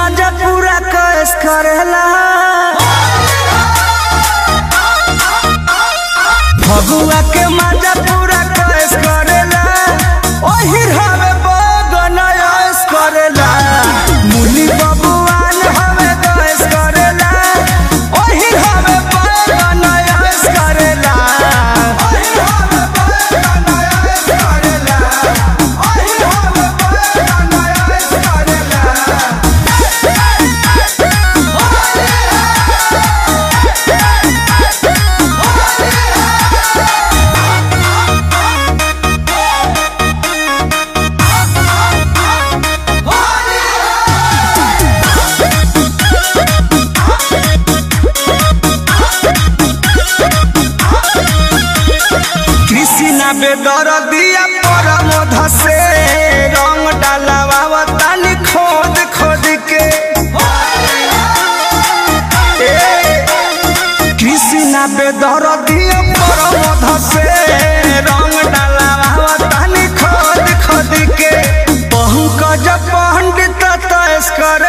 माजा पूरा कैस करेला फगुआ के माजा पूरा कैस करेला ओही हवे बगन ऐस करेला मुनि बबुआन हवे कैस करेला ओही हवे बगन ऐस करेला ओही हवे बगन ऐस करेला ओही हवे बगन ऐस करेला कृष्णा बेदर दिया परम धसे रंग डालावा तानी खोद खोद के ए, कृष्णा बेदर दिया परम धसे रंग डालावा तानी खोद खोद के पहुँच पंडित तयस कर